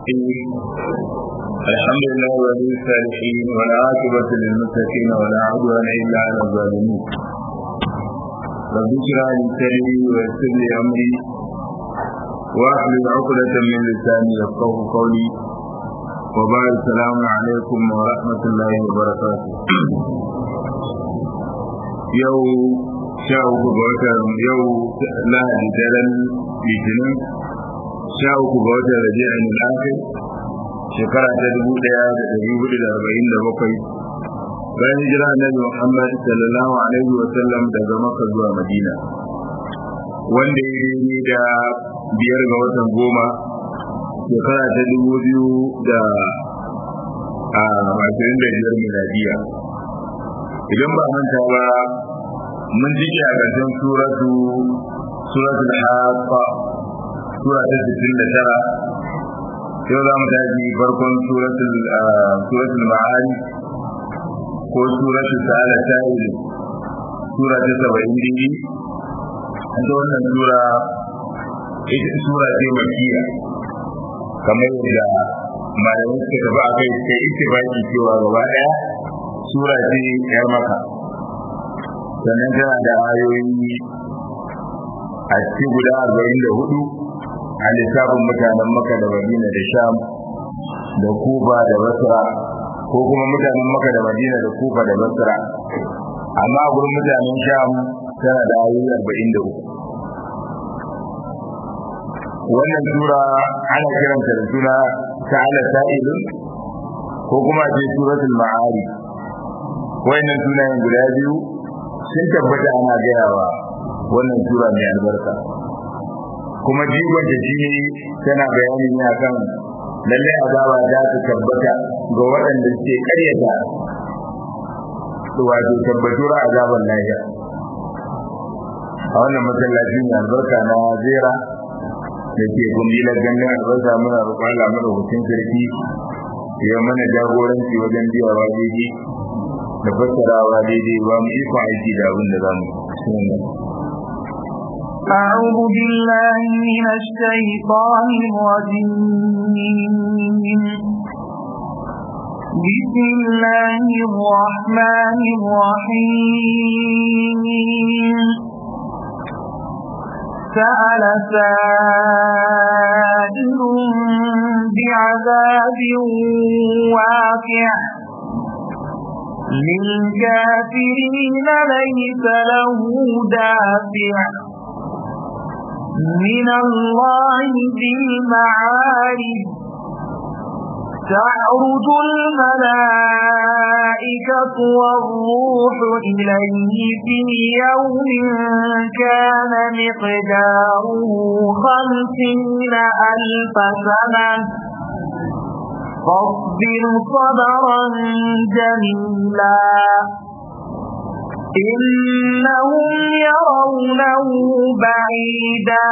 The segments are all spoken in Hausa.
الحمد لله ولي الصالحين والعاقبة للمتقين ولا عدوان إلا على الظالمين رب اشرح لي صدري ويسر لي أمري واحلل عقدة من لساني يفقه قولي وبعد السلام عليكم ورحمة الله وبركاته يوم sha uku ga watan yau lahadi daren litinin sha uku ga watan rabi'in al-akhir shekara ta dubu daya da dari hudu da arba'in da bakwai bayan hijira annabi muhammad sallallahu alaihi wa sallam daga makka zuwa madina wanda ya yi da biyar ga watan goma shekara ta dubu biyu da ashirin da biyar miladiya idan ba manta ba mun ji a ƙarshen suratu suratul haqqa sura ta 69 yau za mu tashi farkon suratul suratul ma'arij ko suratul sa'ala sa'il sura ta 70 dini an ta wannan sura ita sura ce makiya kamar yadda malamai suka tafi a kai suka yi ittifaki cewa gaba ɗaya sura ce yar maka sannan tana da ayoyi a cikin guda arba'in da hudu a lissafin mutanen maka da madina da sham da kufa da basra ko kuma mutanen maka da madina da kufa da basra amma gurin mutanen sham tana da ayoyi arba'in da uku wannan sura ana kiranta da suna ta'ala sa'ilun ko kuma ce suratul ma'ari wayannan sunayen guda biyu sun tabbata ana gayawa wannan sura mai albarka kuma jigon da shi tana bayani ne akan lallai azaba za ta tabbata ga waɗanda suke ƙaryata wato tabbatuwar azaban lafiya a wannan masallaci mai albarka na zera da ke kundilar ganin albarka muna roƙon Allah mana hutun sarki ya mana jagoranci wajen biyawa daidai da fassarawa daidai ba mu iko aiki da abin da za mu أعوذ بالله من الشيطان الرجيم بسم الله الرحمن الرحيم سأل سائل بعذاب واقع للكافرين ليس له دافع من الله ذي المعارج تعرج الملائكة والروح إليه في يوم كان مقداره خمسين ألف سنة فاصبر صبرا جميلا إنهم يرونه بعيدا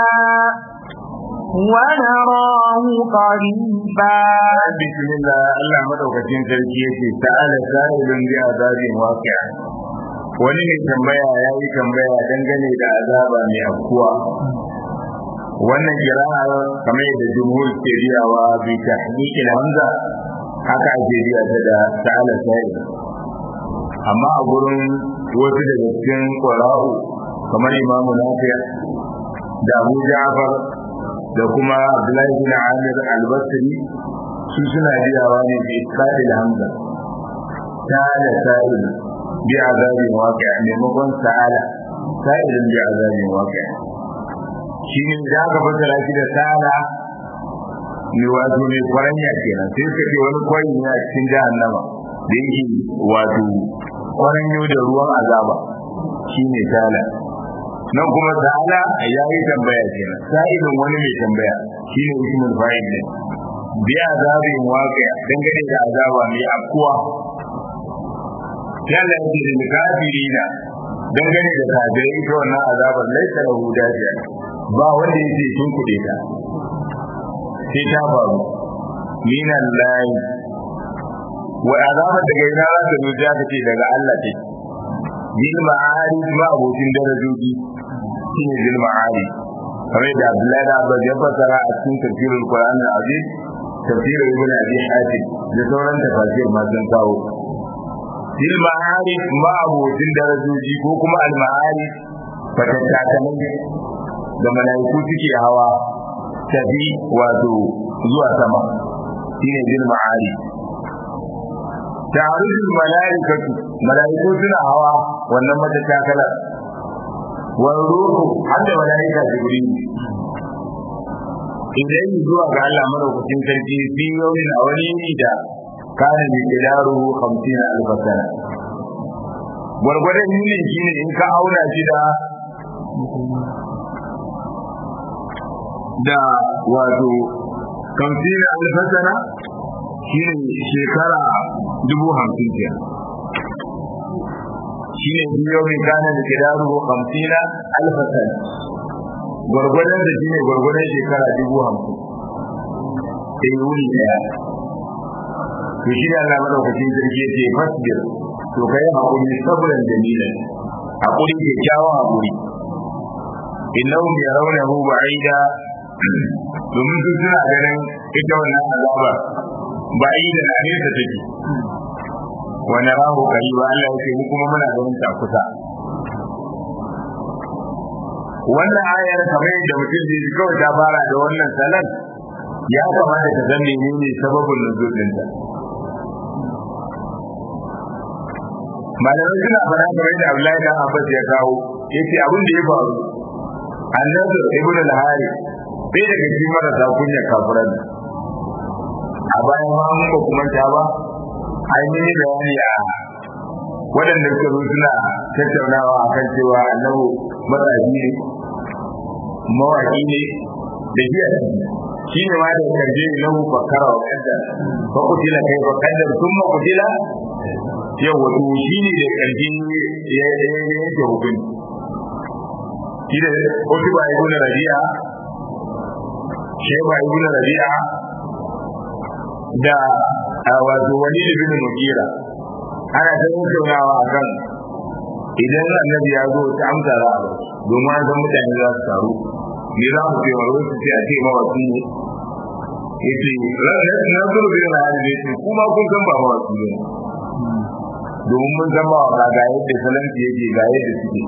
ونراه قريبا بسم الله الله مدوكacin sarki yake ta'ala sa'ilun bi azabin waqi'a wani ne tambaya yayi tambaya dangane da azaba mai afkuwa wannan kira'a kamar yadda jumhur ke biyawa bi tahqiqil hamza haka ake biya ta da ta'ala sa'il amma a gurin wasu daga cikin qura'u kamar imamu nafi da Abu Ja'far da kuma Abdullahi bin Amir al-Basri su suna biyawa ne bi isqatil hamza ta'ala sa'il bi azabin waqi'a maimakon sa'ala sa'ilun bi azabin waqi'a shi ne da aka fassara shi da sala ne wato ne kwaranya kenan sai suka ce wani kwari ne a cikin jahannama da yake wato kwaranyo da ruwan azaba shi ne sala nan kuma sala ya yi tambaya kenan sa'ilin wani mai tambaya shi ne ismul fa'il ne bi azabin waqi'a dangane da azaba mai afkuwa yalla yake da kafirina dangane da kafirai ita wannan azabar laisa lahu dafiya ba wanda yake tun kuɗe ta sai ta faru minan layi wa azabar daga ina za ta zo ta ce daga Allah ce bil ma'ari ma abokin darajoji shine bil ma'ari kamar da Abdullahi da Abbas ya fassara a cikin tafsirul Qur'an al-Aziz tafsir ibn abi hatim da sauran tafsir ma sun kawo fil ma'arif ma abotin darajoji ko kuma al ma'arif fatattakalai da malaiku suke hawa tafi wato zuwa sama shine bil ma'arif ta'arujul malaikatu malaiku suna hawa wannan matattakala wa ruhu hadda malaika jibril idan zuwa ga Allah madaukakin sarki fi yawmin a wani yini da kana bi kidaru 50 alf sana gwargwadon yinin shine in ka auna shi da da wato 50 alf sana shine shekara dubu hamsin kenan shine biyo mai kana da kidaru 50 alf sana gwargwadon da shine gwargwadon shekara dubu hamsin sai wuri daya to shi da Allah madaukakin sarki yace fasbir to kai hakuri sabran jamilan hakuri ke kyawawan hakuri innahum yarawnahu ba'ida domin su suna ganin ita wannan azaba ba'ida na nesa take wa narahu qariba Allah yake mu kuma muna ganin ta kusa wannan ayar kamar yadda mutum zai ji kawai ta fara da wannan salat ya kamata ka san menene sababin nuzul dinta malamai suna fara kamar yadda Abdullahi dan Abbas ya kawo yace abin da ya faru annabi ibn al-hari bai daga cikin marasa kunya kafiran a bayan ma mun ba kuma ta ba ai mun yi bayani a waɗanda suka zo suna tattaunawa akan cewa annabi matsayi ne mawaƙi ne da jiya shi ne ma da karje ne lahu fakara wa kadda fa kutila kai fa kadda thumma kutila yau wato shi ne da karje ya yake hukunci shi da wasu ba ibn rabi'a sheba ibn rabi'a da wato wani ibn mugira ana ta tattaunawa akan idan annabi ya zo ta amsa za a domin an san mutane za su taru me za mu ce wani su ce a ce mawaki ne ya ce na zuru bin na hali ne ce kuma kun san ba mawaki ne domin mun san mawaka ga yadda salanci yake ga yadda suke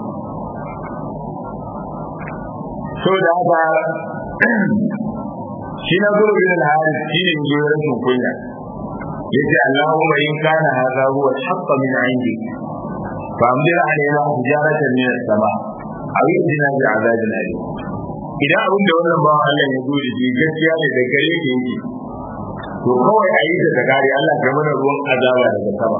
so da haka shi na zuru bin na hali shi ne zo rashin kunya yace Allahumma in kana hadha huwa al-haqq min 'indik فأمدر علينا حجارة من السماء أو يأتنا بعذاب أليم idan abin da wannan bawan Allah ya zo da shi gaskiya ne da gare ke yake to kawai a yi ta kare Allah ka mana ruwan azaba daga sama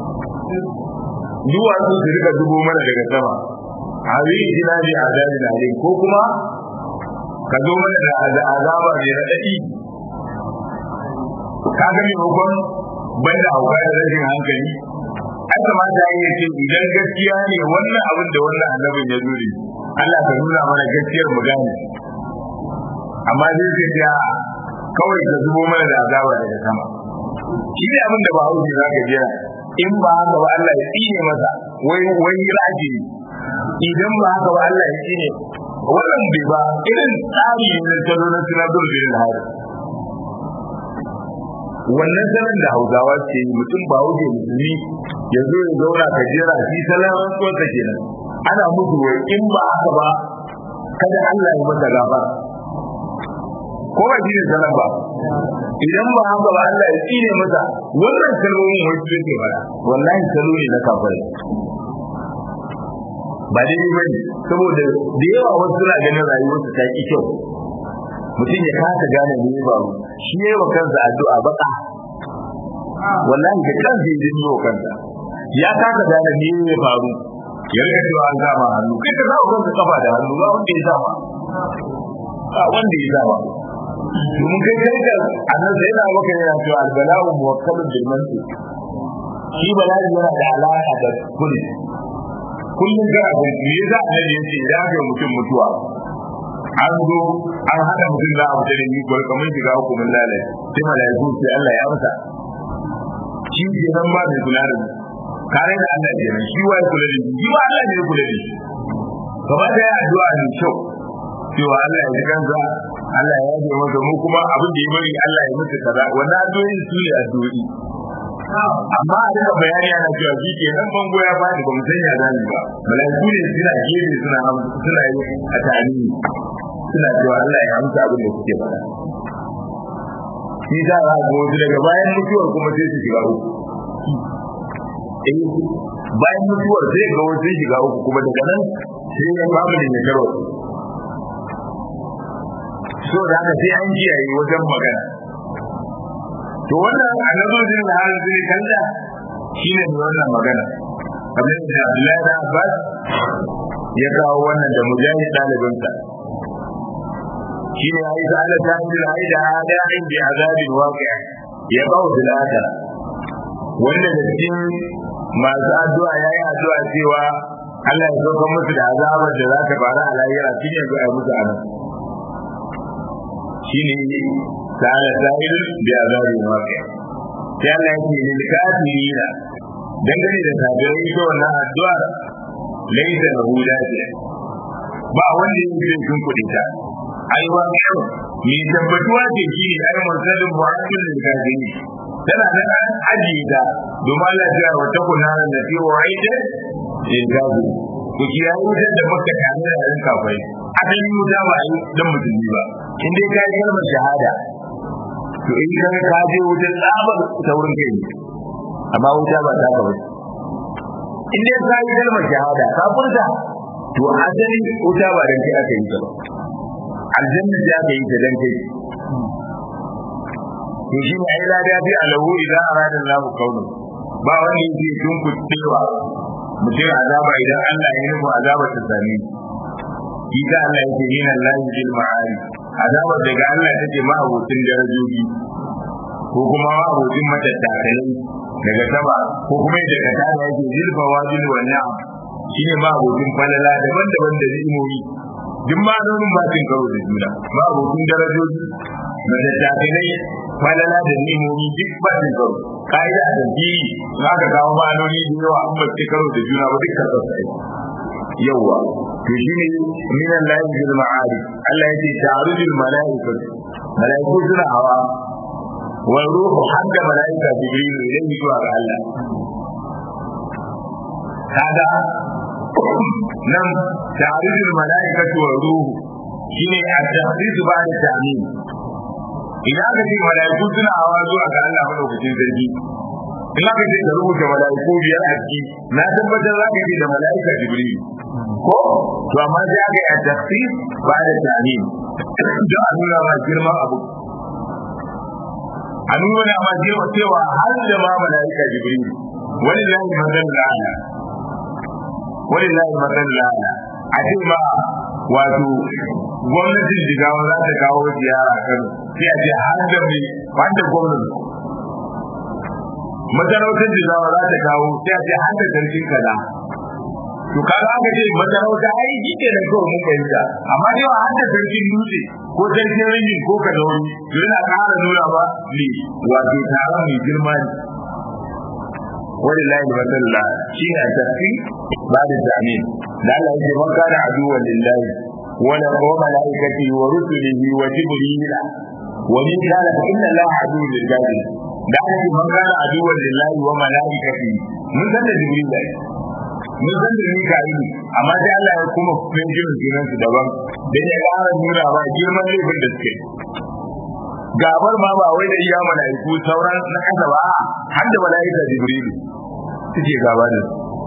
duwa su su rika zubo mana daga sama a yi jina bi azabin alim ko kuma ka zo mana da azaba mai raɗaɗi ka ga maimakon banda hauka da rashin hankali an kamata ya yi ce idan gaskiya ne wannan abin da wannan annabin ya zo da Allah ka nuna mana gaskiyar mu gane amma zai ce ya kawai ka zubo mana da azaba daga sama shi ne abin da ba hauji za ka jira in ba haka ba Allah ya tsine masa wai wai raji idan ba haka ba Allah ya tsine wannan bai ba irin tsari ne na talo na sinadar da hari wannan sanin da hausawa ke yi mutum ba wuce musulmi ya zo ya zauna ka jera shi salon rantsuwarsa kenan ana musu wai in ba haka ba kada Allah ya masa gafara ko ba shi ne salon ba idan ba haka ba Allah ya tsine masa wannan kalmomin wai su ke fara wallahi salo ne na kafirai ba daidai ba ne saboda da yawa wasu suna ganin rayuwarsu ta ki kyau mutum ya kasa gane me ya faru shi ya yi wa kansa addu'a baka wallahi da kansa ya yi wa kansa ya kasa gane me ya faru ya rika cewa an kama hannu kai ka sa kanka kafa da hannu ba wanda ya sama ba wanda ya sama domin kai kai ka annan sai na maka yana cewa albala'u muwakkalun bil mantiq shi bala'i yana da alaka da kulli kullum kana kun me yasa annabi yace idan aka mutum mutuwa an zo an hada mutum za a fita da ni kuwa kamar shiga hukumin lalai sai malaiku sai Allah ya amsa shi ke nan ba mai kula da mu kare da Allah ke nan shi wai kula da shi ba Allah ne ya kula da shi gaba da ya addu'a ne kyau cewa Allah ya ji kansa Allah ya yi masa mu kuma abin da ya bari Allah ya mutu kaza wannan addu'o'in su ne addu'o'i amma a duka bayani ana cewa shi ke nan bango ya bani ba mu san ya zani ba malaiku ne suna gefe suna suna yi a tani suna cewa Allah ya amsa abin da kuke faɗa shi za a ga wasu daga bayan mutuwar kuma sai su shiga uku eh bayan mutuwar sai ga wasu sun shiga uku kuma daga nan sai ya familin ya karo so da haka sai an kiyaye wajen magana to wannan annabojin da har zai kalla shine ne wannan magana kamar da Abdullahi da Abbas ya kawo wannan da mujahid dalibinsa shine ai da Allah ta yi da ai da da'in bi azabin waqi' ya kawo bil akhirah wanda da cikin masu addu'a yayi addu'a cewa Allah ya sauka musu da azabar da za ta faru a lahira shi ne ga musu anan shine ta'ala sa'il bi azabin waqi' sai Allah ya ce lil kafirina dangane da kafirai ita wannan addu'a laisa lahu dafiya ba wanda yake zai kun kudi ta ai wa mai tabbatuwa ce shi ne ai mursalin mu'akkil lil kafirin tana nan an ajiye ta domin Allah ya wa ta kuna da fi wa'ida lil kafirin ku kiyaye wutar da muka kame da yan kafai asalin wuta ba ai dan musulmi ba in dai ka yi kalmar shahada to in ka ka je wutar tsabar taurin kai ne amma wuta ba ta kawai in dai ka yi kalmar shahada ka furta to asali wuta ba dan kai aka yi ta ba aljanna ta aka yi ta dan kai to shi ne ai lada bi alahu idan arada Allah kaunu ba wanda yake tun kuttewa mutum azaba idan Allah ya nufi azaba ta same shi da Allah yake yin Allah bil ma'ari azabar daga Allah take ma abokin darajoji ko kuma ma abokin matattakalai daga sama ko kuma da ka tada yake zilfa wajin wa ni'am shine ma abokin falala daban-daban da ni'imomi duk ma nonin ba cin karo da juna ma abokin darajoji matattakalai falala da ni'imomi duk ba cin karo ka'ida a tafiyi za ka kawo ma'anoni da yawa an ba karo da juna ba duk karɓar sai yawa to shine min Allah bil ma'ari Allah yake ta'arujul malaikatu malaiku suna hawa wa ruhu hadda malaika jibril idan zuwa ga Allah kaga nan ta'arujul malaikatu wa ruhu shine at-tahdidu ba'da ta'min idan aka ce malaiku suna hawa zuwa ga Allah madaukakin sarki in aka ce ka rubuta malaiku biyar a ciki na tabbatar za ka ce da malaika jibril ko to amma sai aka yi a tafsir ba da tamin don a nuna ma girman abu a nuna ma girma cewa har da ma malaika jibril wani lahi mazan la'ana wani lahi mazan la'ana a ce ma wato gwamnatin jigawa za ta kawo ziyara kan sai a ce har da mai wanda gwamnati masarautar jigawa za ta kawo sai a ce har da sarkin kaza to kaga aka ce masarauta ai shi ke da kawai mun fahimta amma dai wa hadda sarkin dutse ko sarkin rinji ko kadauri to yana ƙara nuna ba ne wato taron mai girma ne wani layi masalla shi ne a tafi ba da tamin da Allah ya ce man kana aduwan lillahi wala wa malaikati wa rusulihi wa jibrila wa min kana fa inna Allah aduwwun lil kafirin da aka ce man kana aduwan lillahi wa malaikati mun san da jibril da mun san da mika'il amma sai Allah ya kuma fin jirin sunan su daban dan ya ƙara nuna ba girman laifin da suke gabar ma ba wai da iya malaiku sauran na kasa ba har da malaika jibril suke gaba da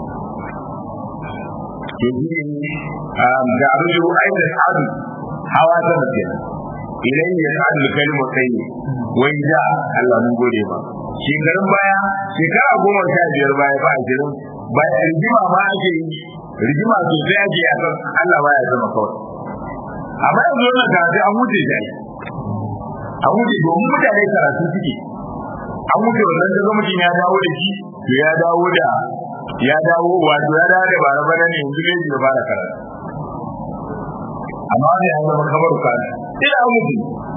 su yanzu da arju aidan adu hawa ta mutum idan ya sa'adu kalmar kai wai da Allah mun gode ba shekarun baya shekara goma sha biyar baya ba ashirin baya rigima ma ake yi rigima sosai ake a kan Allah baya zama kawai amma yanzu wannan karatu an wuce shi an wuce domin mutane karatu suke an wuce wannan daga mutum ya dawo da shi to ya dawo da ya dawo wato ya dawo da bara bana ne yanzu ne ya fara karatu amma ne an zama kamar kana ina mutu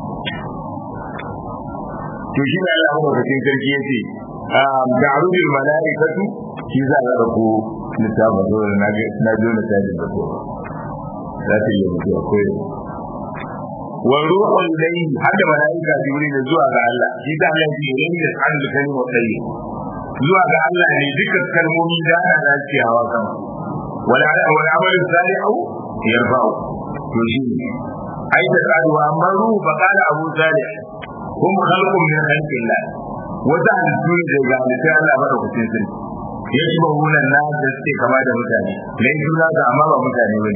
to shi ne Allah madaukakin sarki ya ce da arujul mala'ikatu shi za a rako littafin zuwa na na jo na tajin da kowa za ta yi mutu akwai wa ruhu ilayhi hada malaika jibril zuwa ga Allah shi da Allah ya yi da an da kalma tsayi zuwa ga Allah ne dukkan kalmomi da ana dacewa kan wala wala amal salihu yarfa'u to shi ai da kaduwa amma ruhu fa kana abu salih hum khalqun min khalqillah wata halittu ne daga halittar Allah madaukakin sarki ya ci bahunan na da suke kama da mutane na yi suna ga amma ba mutane ba ne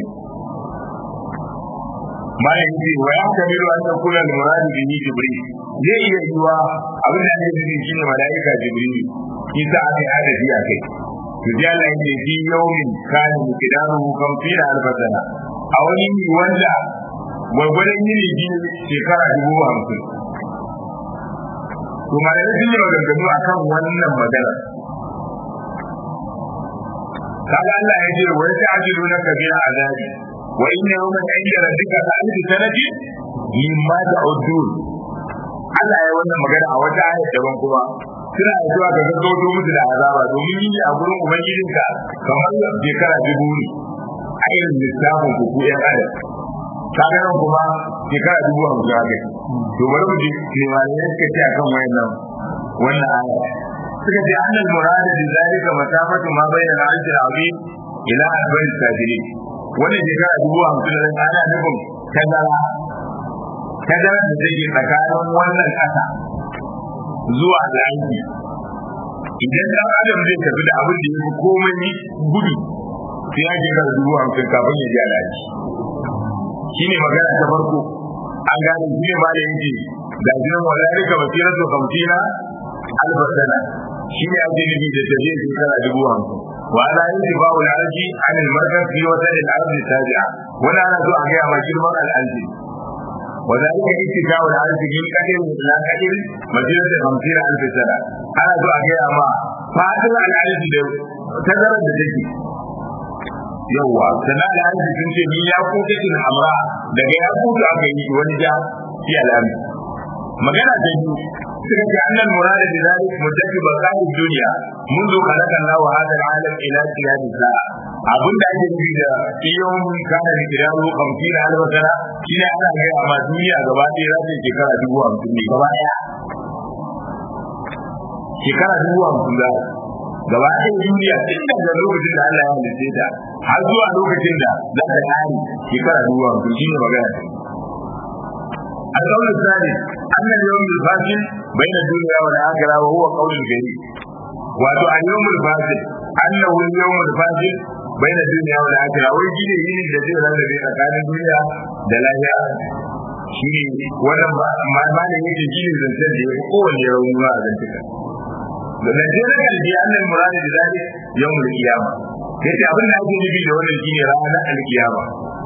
malam ce wa ya kamilu an takuna da muradi bihi jibril zai iya yiwa abin da ake nufi shine malaika jibril shi sa aka yi adadi a kai to ji Allah yake fi yawmin kana miqdaruhu kamfina alfasana a wani ne wanda gwargwadon yini biyu shekara dubu hamsin to malamai sun yi maganganu akan wannan magana kaga Allah ya ce wa ta'jilu na kabira azabi wa inna yawman 'inda rabbika ka alfi sanati mimma ta'udun Allah ya wannan magana a wata ayat daban kuma suna zuwa ga gaggauto musu da azaba domin yi a gurin ubangijinka kamar shekara dubu ne a irin lissafin ku ku yan adam kaga nan kuma shekara dubu hamsin haka to bari mu ji limanin suka ce akan wayannan wannan aya suka ce annal murada bi zalika masafatu ma bayna al-arsh al-azim ila arba'in sajirin wannan shekara dubu hamsin da ana nufin tazara tazara da take tsakanin wannan kasa zuwa al'aiki idan dan adam zai tafi da abin da yafi komai gudu sai ya shekara dubu hamsin kafin ya ji al'aiki shine magana ta farko an gane shi ne ma da yake ga jinan walalika basiratu kamtina albasana shi ne ake nufi da tafiya shekara dubu hamsin wa ala yin babu al'arji an ilmarkar fi wata da al'arji tabi'a wani ana so a gaya ma girman al'arji wa zalika ittika'u al'arji min qadir ila qadir masirata hamsin alf sana ana so a gaya ma fadin al'arji da tazarar da take yawwa sannan al'arji sun ce min ya kuka tin hamra daga ya kuka aka yi wani ja fi al'arji magana ta biyu suka ce annal murada bi zalik muddaki baqai dunya منذ خلق الله هذا العالم الى قيام الساعه abin da ake nufi da iyon kana da kirawo kamfin alfa sana shine ana ga amma duniya gaba ɗaya za ta yi shekara dubu hamsin ne gaba ɗaya shekara dubu hamsin za gaba ɗaya duniya tun daga lokacin da Allah ya halitta ta har zuwa lokacin da za ta ƙare shekara dubu hamsin shine magana ta القول الثالث أن اليوم الفاصل بين الدنيا والآخرة وهو قول جديد wato a yawmul fasil annahu yawmul fasil baina dunya wal akhirah wai gine yini da zai rarrabe tsakanin duniya da lahira shine wannan ma ma da yake gine zancen da yake kowanne rauni ba a zantuka da najeriya kalbi annal muradi da zalik yawmul qiyama yace abin da ake nufi da wannan shine ranar alkiyama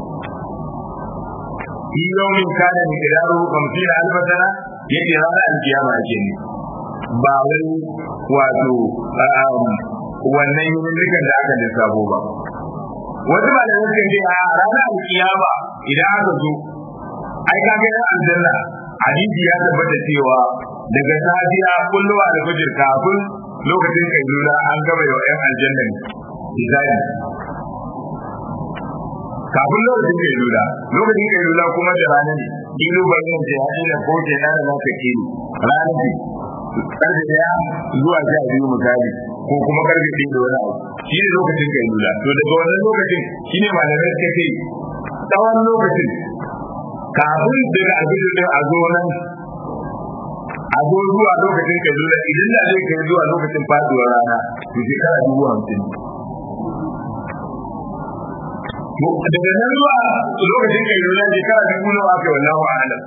fi yawmin kana miqdaru 50 alf sana yace ranar alkiyama ake ne ba wai wato wannan yunikan da aka lissafo ba wasu ba da suka ce a ranar alkiyama idan aka zo ai ka ga yan aljanna hadisi ya tabbata cewa daga safiya kulluwa da fajir kafin lokacin kailula an gaba da yan aljanna ne misali kafin lokacin kailula lokacin kailula kuma da rana ne kilo bayan da ya ina ko ke na da naka kilo rana ne karfe daya zuwa sha biyu misali ko kuma karfe ɗaya da wani abu shi ne lokacin kailula to daga wannan lokacin shi ne malamai suka ce tsawon lokacin kafin daga alfijir din a zo nan a zo zuwa lokacin kailula idan da zai kai zuwa lokacin faduwar rana to shekara dubu hamsin daga nan zuwa lokacin kailula shekara dubu nawa aka yi wallahu a'lam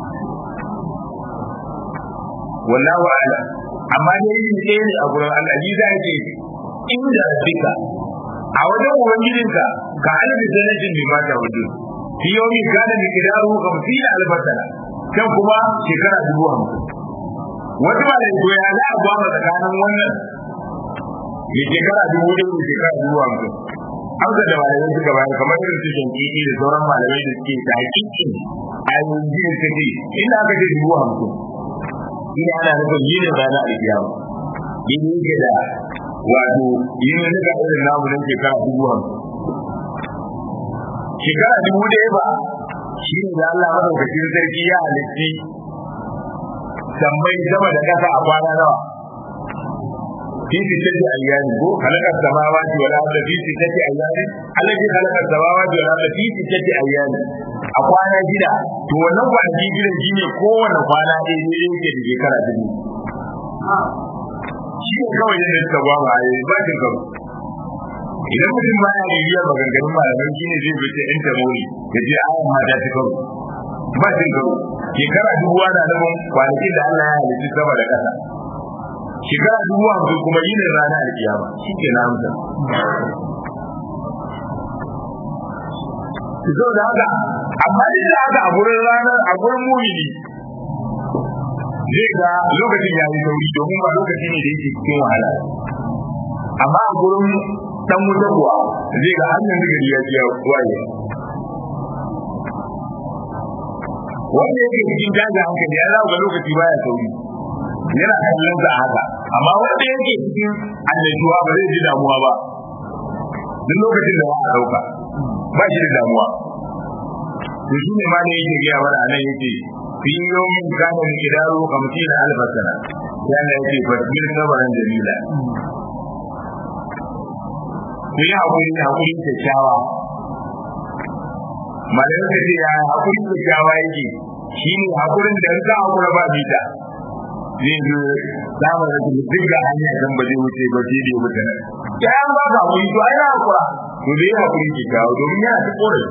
wallahu a'lam amma dai yin ɗaya ne a gurin Allah ji za ce inda rabbika a wajen ubangijinka ka alfi sanatin bi mata wudu fi yawmi kana bi kidaru 50 albatana kan kuma shekara dubu hamsin wata ba da ya za a gwama tsakanin wannan ya shekara dubu da shekara dubu hamsin amsa da malamai suka bayar kamar irin su shankiki da sauran malamai da suke ta hakikin a yanzu suka ce ina aka ce dubu hamsin ina ana nufin yin rana alkiyama yin yake da wato yin nika irin namu nan shekara dubu hamsin shekara dubu ɗaya ba shi ne da Allah madaukakin sarki ya halitti sammai sama da kasa a kwana nawa في ستة أيام هو خلق السماوات والأرض في ستة أيام الذي خلق السماوات والأرض في ستة أيام أقوانا جدا تو wannan kwanaki gidan shi ne kowane kwana ɗaya ne yake da shekara dubu shi ne kawai yadda suka ba ma yi ba cin karo idan mutum ba ya bibiya maganganun malamai shi ne zai fice ɗan tamori ya ce ayan mata ta karo ba cin karo shekara dubu ana nufin kwanakin da Allah ya halitta sama da ƙasa shekara dubu hamsin kuma yi ne rana da kiyama shi ke na hamsa zo da haka amma duk da haka a gurin ranar a gurin mumini zai ga lokacin ya yi sauri domin ba lokaci ne da yake cikin wahala amma a gurin dan wuta kuwa zai ga hannun da gari ya ce ya waye wanda yake cikin daga hankali ya zama lokaci baya sauri yana kallon sa haka amma wanda yake cikin annajuwa ba zai ji damuwa ba duk lokacin da ba a dauka ba shi da damuwa to shi ne ma ne yake gaya mana anan yake fi yawmin kana miqdaru 50 alf sana yana yake fasbir sabaran jamila ku yi hakuri hakuri kyakkyawa malamin ka ce ya hakuri kyakkyawa yake shi ne hakurin da in ka hakura ba bita zai zo samun rashin duk da hanya kan ba zai wuce ba sai dai wuce nan ya an ba ka wuri to ai na hakura to zai hakuri ki kawo domin yana ta korafi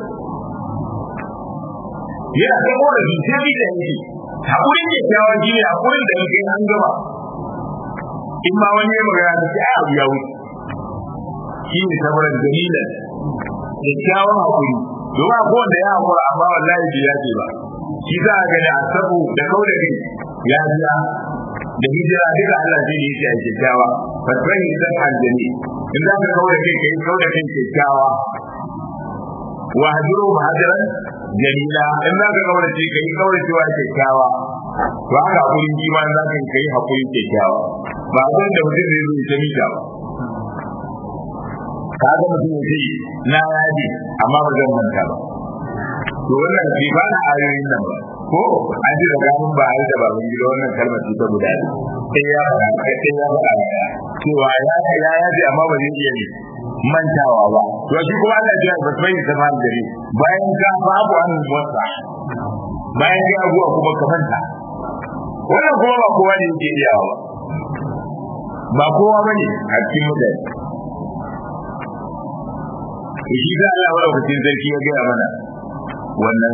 yana ta korafi sai bi da yake hakurin ke kawo shi ne hakurin da yake an gama in ma wani ya magana da sai abu ya wuce shi ne sabarin dalilan kyakkyawan hakuri domin akwai wanda ya hakura amma wallahi bai yace ba shi za a gani a sabu da kauda kai ya biya da hijira duka Allah zai yi shi a kyakkyawa fasfani san aljani in za ka kauda kai kai kauda kai kyakkyawa wa hajuru mahajiran jamila in za ka kauda kai kai kauda cewa kyakkyawa to haka hakurin jima za ka kai hakurin kyakkyawa ba abin da mutum zai zo ya mita ba ka ga mutum ya ce na yaji amma ba zan manta ba to wannan bai ba na ayoyin nan ba ko an ji da ganin ba da baban gida wannan kalmar ce ta guda sai ya faɗa sai ya faɗa cewa ya ya ya ji amma ba zai iya ne mantawa ba to shi kuma Allah ya ba sai ta fara dare bayan ka babu an wasa bayan ka abuwa kuma ka manta wannan kuma ba kowa ne yake iya ba ba kowa bane a cikin mutane shi da Allah wa lokacin sarki ya gaya mana wannan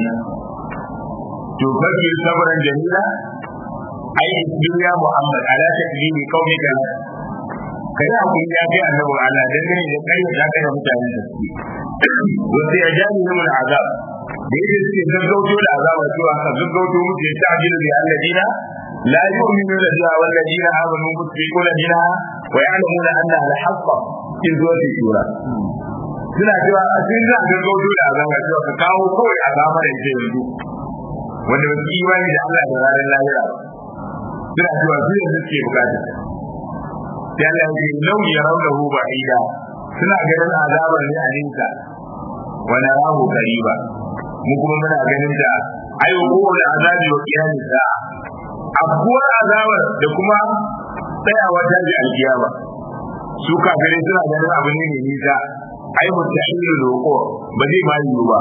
to fakir sabran jamila ai ya Muhammad ala takdimi qaumika kai hakuri ya kai annabi Allah dan gane da kai da kai da mutanen da suke wanda ya jani mu azab da yake suke gaggauto da azaba cewa ka gaggauto musu ya ta'jilu bi alladina la yu'minuna biha wal ladina amanu musbiquna biha wa ya'lamuna anna al-haqqa in zuwa sura suna cewa a cikin za a gaggauto da azaba cewa ka kawo kawai azaba da ke yanzu wanda ba su imani da Allah da ranar lahira ba suna cewa su yanzu suke bukata sai Allah ya ce lau ya raunahu ba'ida suna ganin azabar ne a ninka wa narahu qariba mu kuma muna ganin da ayo kowane azabi wa kiyamin sa'a abuwar azabar da kuma tsayawa ta ji alkiyama su kafirai suna ganin abu ne mai nisa ai mutahilu loko ba zai ma yiwu ba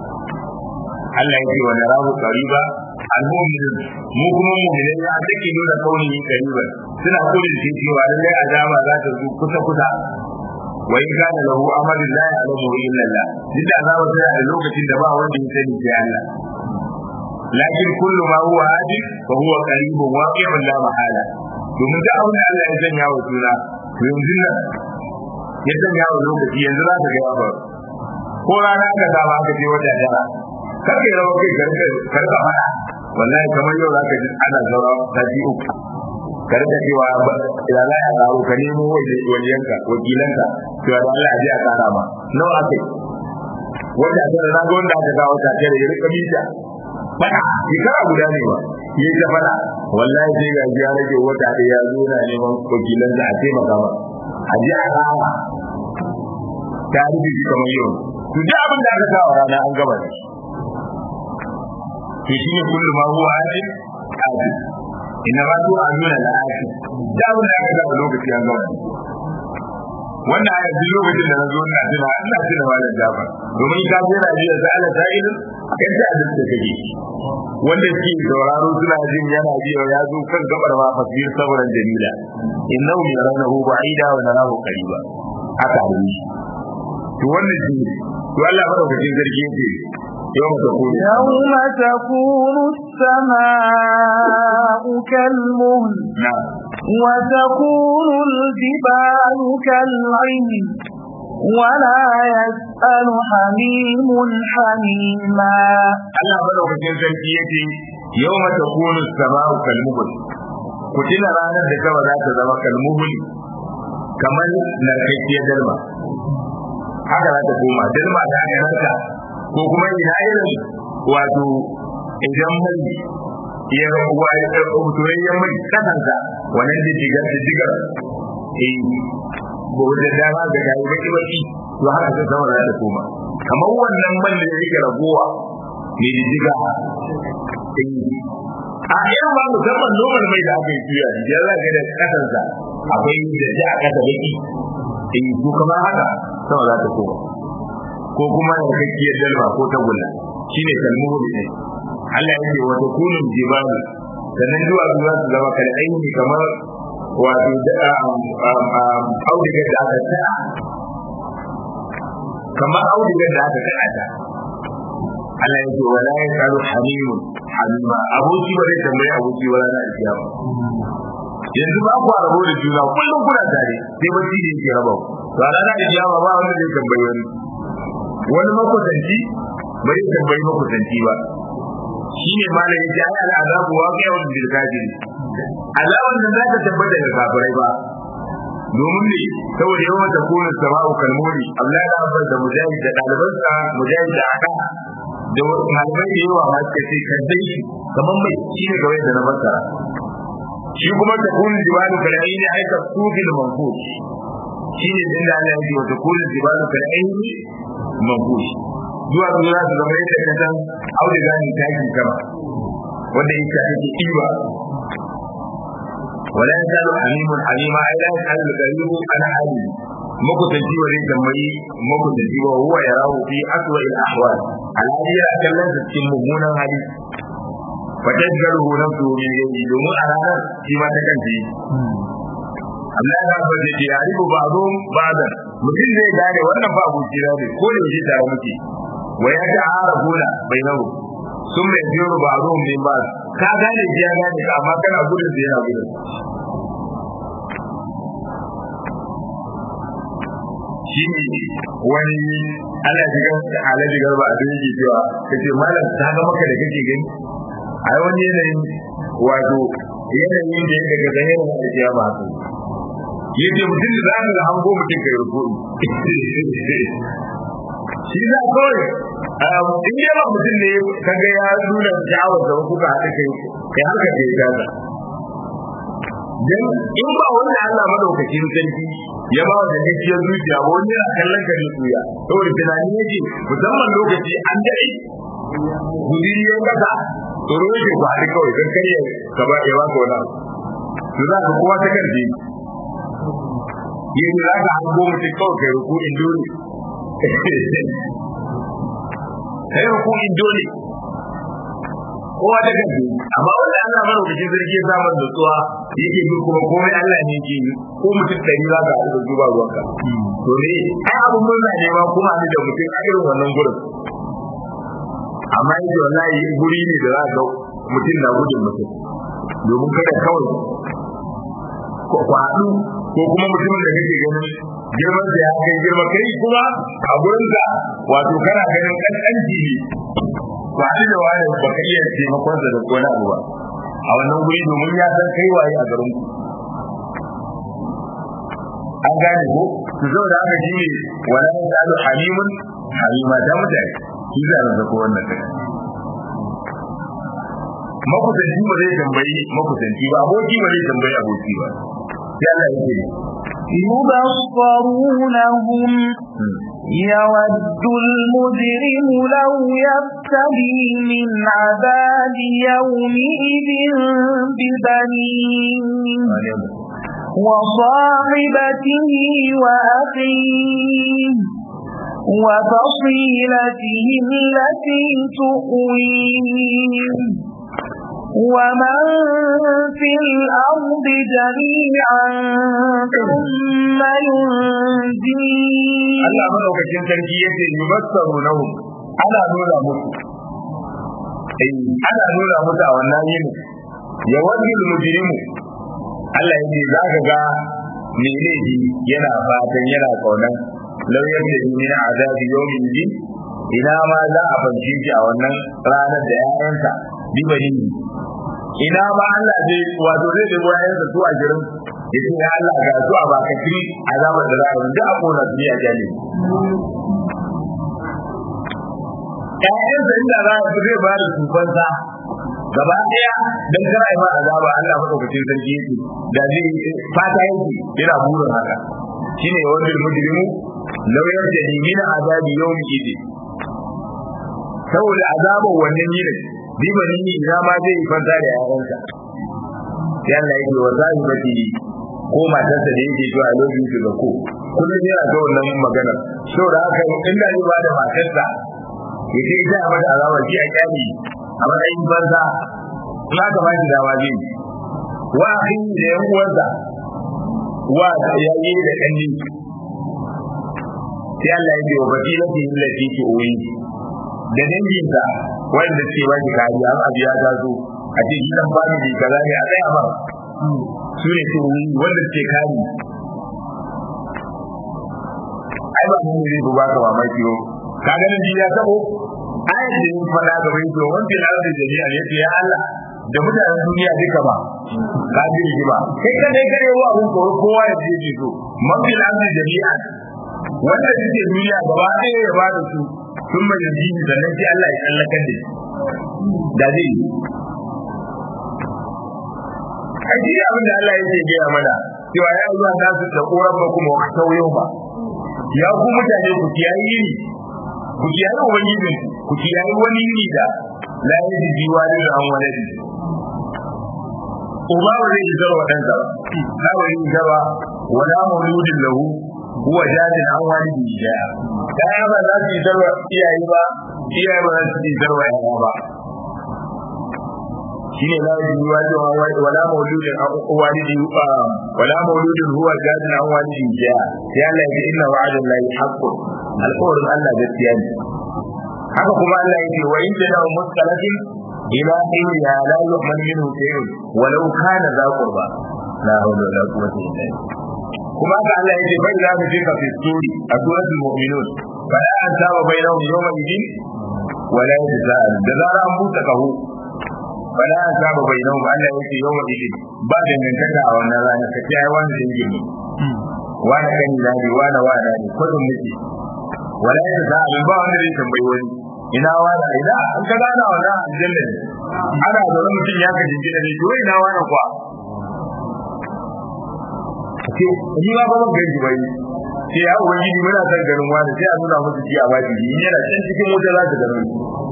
Allah ya ce wa narahu qariba al-mu'minun mu kuma mu'minai ya take nuna kauni qariban suna kullun shi cewa lallai azaba za ta zo kusa kusa wa in kana lahu amalun la ya'lamu illa Allah duk da azaba tana da lokacin da ba wanda ya sani sai Allah lakin kullu ma huwa hadith fa huwa qaribun waqi'un la mahala domin da abin da Allah ya sanya wa juna to yanzu nan ya sanya wa lokaci yanzu za ka ga ba ko rana ka saba ka je wata tara kake rawa kai karka karka fada wallahi kamar yau zaka ji ana zaura sati uku karka cewa ya za a karo ka nemo wajenka wakilanka cewa da Allah ji a kara ma nawa ake wanda tara na ga wanda aka ga wata tara ya rika mita fada shekara guda ne ba yi ta fada wallahi sai ga ya rage wata da ya zo na neman wakilansa a taimaka ma a ji a kara ta rufe kamar yau to duk abin da aka sa wa rana an gaba da shi to shine kullu ma huwa adil adil inna ma tu'a nuna la adil da abin da aka ga lokaci an gama wannan aya duk lokacin da na zo ina tuna ina tuna malam Jafar domin ka je Najeriya da Allah ta'ala akan ta adil da kake wanda ke sauraro suna jin yana biyo ya zo kan gabar ma fasir saboda jamila innahu yaranahu ba'ida wa narahu qariba aka yi to wannan shi to Allah madaukakin sarki yake يوم تكون يوم تكون السماء كالمهل نعم وتكون الجبال كالعين ولا يسأل حميم حميما Allah madaukakin sarki yake yawma takunu as-sama'u kalmuhul ku tuna ranar da kawai za ta zama kalmuhul kamar narkakkiyar dalma haka za ta koma dalma ta narka ko kuma ina irin wato idan mai ya waye soyayyen mai kasanta wannan jijjigar jijjigar eh ba da dama ga gari baki baki to haka ta sama za ta koma kamar wannan man da yake ragowa mai jijjiga a irin ba musamman noman mai da aka yi tuya da za ga da kasansa akwai da ji a kasa baki in ko kamar haka sama za ta koma ko kuma da kakkiyar dalma ko tagulla shine kalmuhu ne Allah yake wa takunu jibalu sannan zuwa zuwa su zama kal aini kamar wato da audigar da aka ta kamar audigar da aka ta ta Allah yake wala ya kalu hamimun hamima aboki ba zai tambayi aboki wala na alkiyama yanzu ba ku rabo da juna kullum kuna tare sai bacci ne yake raba ku to a ranar alkiyama ba wanda zai tambayi wani wani makusanci bai tambayi makusanci ba shi ne malam yake ai al'azabu wa ga yawan bil kafiri azaban da za ta tabbata da kafirai ba domin ne saboda yawan da kone sama'u kalmoni Abdullahi da Abbas da Mujahid da ɗalibansa Mujahid da Aka da malamai da yawa ma suka ce kan dai kamar mai shi ne kawai da na fassara shi kuma ta kone jibalu kalai ne aika sufil manfush shi ne din da Allah ya ce wa ta kone jibalu kalai ne manfush zuwa zuwa su zama yadda ka san auduga ne takin sama wanda yake ake kiwa wala yasalu halimun halima ai la yasalu garibu ana hali makusanci wa zai tambayi makusanci wa huwa yarahu fi aswa al ahwal alhali ya kallon sa cikin mummunan hali fatajjaruhu nafsu min yadi domin a ranar shi ma ta kanta Allah ya ba da ke yaribu ba zo ba da mutum zai gane wannan ba abuci ne ko da yake tare muke wa ya ta'arafuna bainahu sun mai biyo ba zo min ba ka gane ji ya gane ka amma kana gudun da yana gudun shi ne wani ana jigar ala jigar ba a duk yake cewa kace malam ta ga maka da kake gani ai wani yanayin wato yanayin da yake ga zahirin da ya ba su yace mutum da za ka hango mutum kai rukuni shi za kawai in yi ba mutum ne kaga ya nuna sha'awar da kuka haɗa kai kai haka ke gaza dan in ba wannan Allah madaukakin sarki ya ba da gaskiyar zuciya ba wani yana kallon ka ne tuya saboda tunani yake musamman lokaci an daɗe gudiri ya kasa tsoro yake ku haɗu kawai don karya ka ba ya ba ka wani abu to za ka kowa ta karfe yanzu za ka hango mutum kawai kai ruku in dole kai ruku in dole kowa ta kan amma wanda Allah mara lokacin sarki ya samu nutsuwa yake bi kuma komai Allah ne yake yi ko mutum ɗari za ka haɗu da zuba ruwanka to ne ai abun murna ne ma kuma haɗu da mutum a irin wannan gurin amma yake wallahi guri ne da za ka mutum na gudun mutum domin kada kawai ku haɗu ko kuma mutumin da kake ganin girman da ya kai girma kai kuma a gurin da wato kana ganin kankanci ne ba shi da wani ba ka iya taimakon da ko na abu ba a wannan guri domin ya san kai waye a garin ku an gane ko su zo da aka shine wala yasalu halimun halima da mutane shi za a zako wannan kai makusanci ba zai tambayi makusanci ba aboki ba zai tambayi aboki ba sai Allah ya ce يبصرونهم يود المجرم لو يفتدي من عذاب يومئذ ببنيه وصاحبته وأخيه وفصيلته التي تؤويه ومن في الأرض جميعا ثم ينجيه Allah madaukakin sarki yace yubassaru lahum ana nuna musu eh ana nuna musu a wannan yini ya wajil mujrimu Allah yace zaka ga me laifi yana fatan yana kaunan lauyar da min azabi yawmin din ina ma za a fanci shi a wannan ranar da ƴaƴansa bibani ina ma Allah zai wato zai da ƴaƴansa su a jirin yace ya Allah ga su a bakatri azabar da za a yi a kona su a jali ƴaƴansa inda za a zai ba da tufansa gaba ɗaya don kar ai ma azaba Allah madaukakin sarki yake da zai fata yake yana burin haka shine wanda mujrimu law yarjani min azabi yawmi idi saboda azabar wannan yinin bi bani ni ina ma zai fanta da yayansa sai Allah yake wa zahibati ko matarsa da yake zuwa lokacin da ko kullum yana ga wannan magana saboda haka inda zai ba da matarsa yace ita a mata azaba shi a kyali a matsayin banza in aka ba shi dama zai wa akhi da yan uwansa wa yayi da kanni sai Allah ya ce wa batilati allati tuwi da danginsa wanda ce ba shi kariya an abu ya taso a ce shi dan bani ne kaza ne a tsaya mara su ne tuwi wanda ce kari ai ba mun ne ba ka mamaki yo ka ganin ji ya tabo ayat da yin fada ga bai to wanda ya da jami'a ya ce ya Allah da mutanen duniya duka ba ka ji rigima kai ka dai kare wa abun tsoro kowa ya je ji so mafi lafi jami'a wanda suke duniya gaba ɗaya ya ba da su sun mai yanzu sannan sai Allah ya tsallakar da shi da zai yi Aji abin da Allah yake gaya mana cewa ya zuwa nasu da koran ba kuma wa tauyo ba ya ku mutane ku kiyaye yini ku kiyaye ubangijin ku kiyaye wani yini da la yaji jiwani da an wani uba ba zai yi zarwa ɗansa ba na ba yi gaba wala mauludin lahu huwa jadin an wani bijaya kaya ba za su yi zarwa iyaye ba iyaye ba za su yi zarwa yaya ba shine la yaji wani wala mauludin an walidi wala mauludin huwa jadin an wani bijaya ya Allah ya inna wa'adan lahi haqqun alƙawarin Allah gaskiya ne haka kuma Allah ya ce wa in jana muskalatin ila ya la yu'man minhu shay'un walau kana za qurba la hawla wala quwwata illa billah kuma haka Allah ya ce bai za mu fika fi suri a suratul mu'minun fa la ansaba bainahum yawma idin wala yatazal da zara an buta kahu fa la ansaba bainahum Allah ya ce yawma idin ba dangantaka a wannan rana ka ce ai wani dangin ne wani kan dani wani wani ne kudin miji wala yatazal ba wanda zai tambayi wani ina wani ina an ka gana wannan aljanna ne ana zaune mutum ya ka jingina ne to ina wani kwa ce ni ma ba ban gani bai ce ya ubangiji muna son ganin wani sai a nuna musu ji a baki ni yana can cikin wuta za ta gano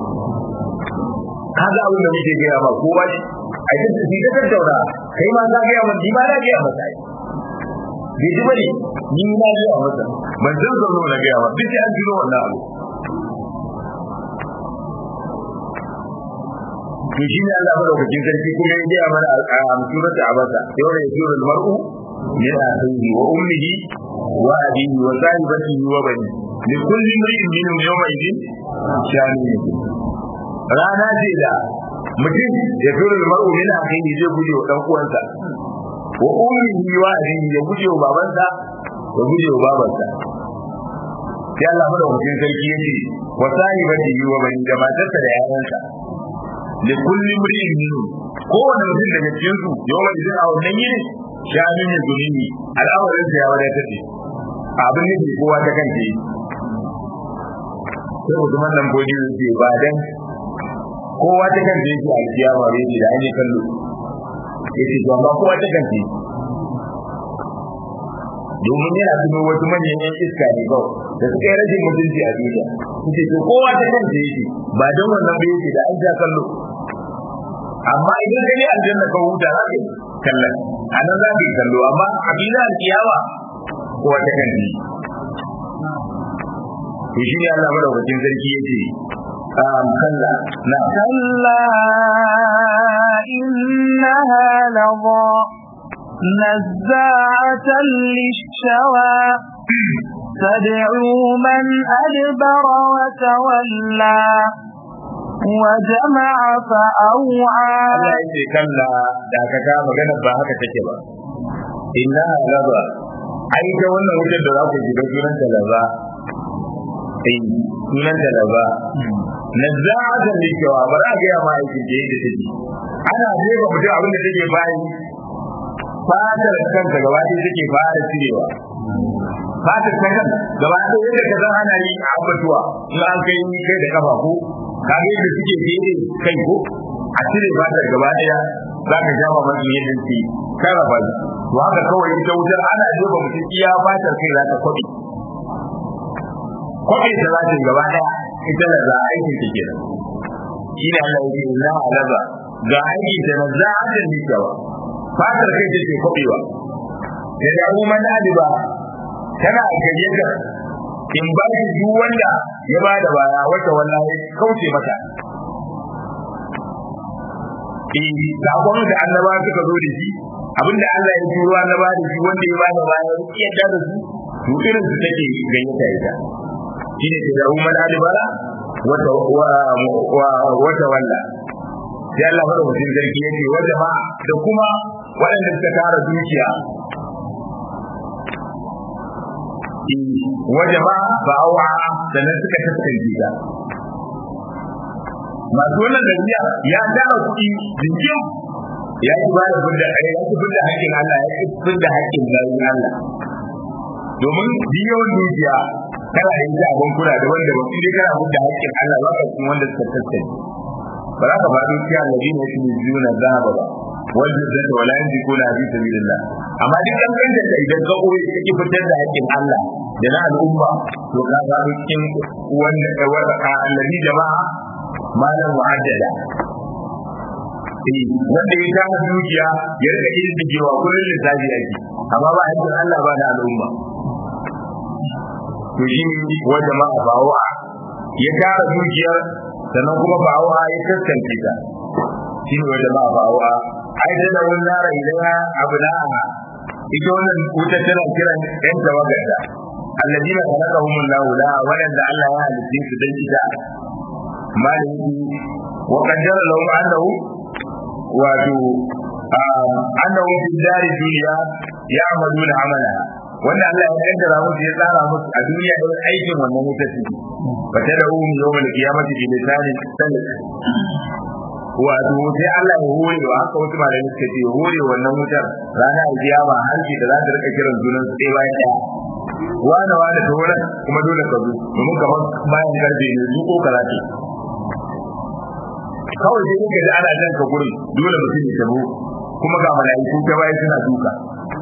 ka ga abin da muke gaya ma ko ba shi a yi ta ta tattauna kai ma za gaya ma ni ma na gaya masa ai bai ji bane ni na gaya masa ban san zo na gaya ma duk sai an jiro wannan abu to shi ne Allah madaukakin sarki kuma ya gaya mana a surata abasa yau da yasuru al-mar'u min akhihi wa ummihi wa abihi wa sahibatihi wa bani li kulli imrin minhum yawma idin shani rana ce da mutum ya tura al-mar'u min akhihi zai guje wa dan uwansa wa ummihi wa abihi ya guje wa babansa ya guje wa babansa sai Allah madaukakin sarki yace wa sahibatihi wa bani da matarsa da yayansa da kullum ri'in minhu kowane mutum daga cikin su yawan idan a wannan yini shanu ne zulumi al'amarin sa ya wadatar da abin da ke kowa ta kanta yi sai mutum nan bodi yake ba dan kowa ta kanta yake a kiyama bai da an yi kallo yace to amma kowa ta kanta domin yana tuno wasu manyan yan iska ne kawai da suka yi rashin mutunci a duniya suke to kowa ta kanta yake ba don wannan ba yake da an ja kallo amma idan ka je aljanna ka huta za ka yi kallon a nan za ka yi kallo amma a filin alkiyama kowa ta kanta yi to shi ne Allah madaukakin sarki yake kalla na كلا إنها لظى نزاعة للشوى تدعو من أدبر وتولى وجمع فأوعى Allah yake kalla da ka ga magana ba haka take ba inna laba ai ta wannan wutar da za ku shiga sunan ta laba eh sunan ta laba nazza'atan likewa ba za ga ya ma aikin da yake take ana jefa mutum abin da take bayi fatar kanta gaba ɗaya take fara cirewa fatar ta kan gaba ɗaya yadda ka san ana yi a abatuwa in an kai kai da kafa ko ka ga yadda suke fere kai ko a cire fatar gaba ɗaya za ka sha mamaki yadda suke sarrafa shi to haka kawai ita wutar ana jefa mutum iya fatar kai za ta kwaɓe kwaɓe ta za ta yi gaba ɗaya ita da za a aikin ta kenan shi ne Allah ya ce na alaba ga aikin ta na za a ta nikawa fatar kai take kwabewa da damu man aliba tana gayyata in ba shi duk wanda ya ba da baya wata wallahi kauce mata eh sakon da annaba suka zo da shi abinda Allah ya turo annaba da shi wanda ya ba da baya ya yarda da su to irin su take gayyata ita shine da damu man aliba wata wata walla sai Allah fara mutum zargi yake wa jama'a da kuma waɗanda suka tara dukiya wa jama'a ba awa sannan suka taskance ta masu wannan dabiya ya tara kuɗi jinjin ya ki ba da fudda ya ki fudda haƙƙin Allah ya ki fudda haƙƙin bayin Allah domin biyon dukiya kana da ita a bankuna da wanda ba sai kana fudda haƙƙin Allah ba ka kuma wanda suka taskance ba za ka ba dukiya alladina yakmizuna dhahaba ba wanda zai ta wala yanzu ko na bi sabilillah amma duk an kanta da idan ka koyi kake fitar da haƙƙin Allah da na al'umma to ka ga cikin wanda alladhi jama'a malan mu'addada eh wanda ya kama dukiya ya rika irin digewa kullun lissafi ake amma ba haƙƙin Allah ba da al'umma to shi wa jama'a bawa ya tara dukiyar sannan kuma bawa ya kaskance ta shi ne wanda ba bawa ai da da wannan nara idan abnaha ita wannan wuta tana kiran ɗan tawagarta alladina khalaqahum Allah la wanda Allah ya halitta su dan ita maliki wa qaddara lahum annahu wato annahu fi dari dunya ya'maluna amala wanda Allah ya kaddara musu ya tsara musu a duniya da aikin wannan wuta ce fa tad'u yawmal qiyamati bi lisanin salik wato sai Allah ya hore wa haka wasu malamai suka ce hore wannan wutar ranar alkiyama hanci da za ta rika kiran junan su ɗaya bayan ɗaya wane wane ta wurin kuma dole ka zo domin kamar bayan karfe ne su ko kaza ce kawai sai kuka ji ana jan ka gurin dole mutum ya tabo kuma ga mala'iku ta baya suna duka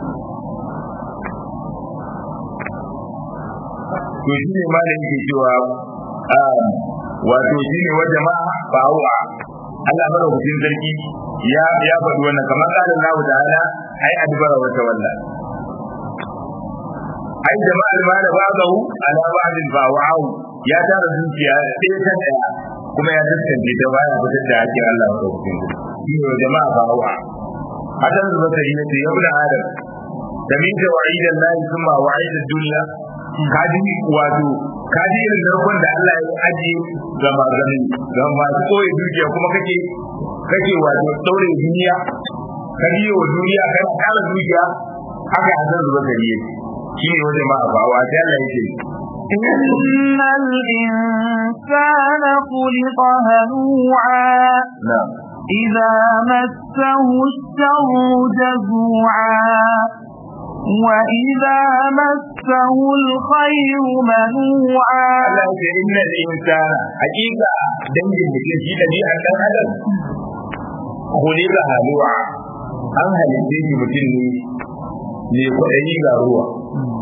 to shi ne malamin ke cewa wato shi ne wa jama'a ba'u'a Allah madaukakin sarki ya ya faɗi wannan kamar qala Allah ta'ala ai adbara wa tawalla ai jama'a al-mal ba'dahu ala ba'din fa'u ya tara dukiya sai ta daya kuma ya tantance ta baya fitar da hakkin Allah madaukakin sarki shi ne jama'a fa'u hadan da zakari ne ya ibn adam da min wa'idan lahi kuma wa'idad dunya kaji wato kaji irin narkon da Allah ya ajiye ga magani ga masu koyi dukiya kuma kake kake wato daure duniya ka biyo wa duniya kai kala dukiya haka hazan zuba gari shi ne wajen ma ba wa sai Allah yake إن الإنسان خلق هلوعا na'am إذا مسه الشر جزوعا وإذا مسه الخير منوعا Allah ya ce innal insana hakika dangin mutum shi da bi dan adam khuliqa halu'a an halitta shi mutum ne ne kwaɗayi ga ruwa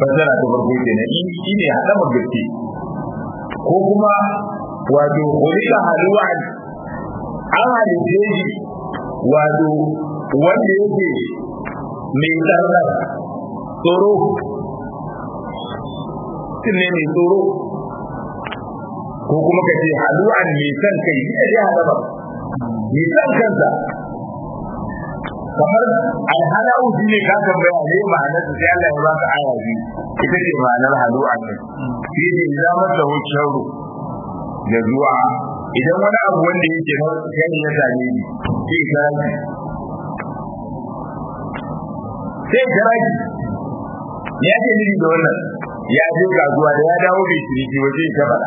fasara ta farko kenan shi ne hadama gaske ko kuma wato hulika haluwan an halitta shi wato wanda yake mai tsarnar tsoro mutum ne mai tsoro ko kuma ka ce halu'an mai san kai ita dai hadama mai san kansa kamar alhala'u shi ne ka tambaya ne ma'anar sai Allah ya baka aya biyu ita ce ma'anar halu'an ne shi ne ya masa wucin da zuwa idan wani abu wanda yake na kai ya same ni sai ka sai garaki ya ce ni da wannan ya je kasuwa da ya dawo bai ciniki waje ta fara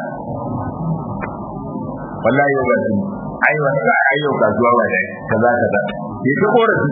wallahi yau ga sun ai wata ai yau kasuwa ba da kaza kaza ya ta korafi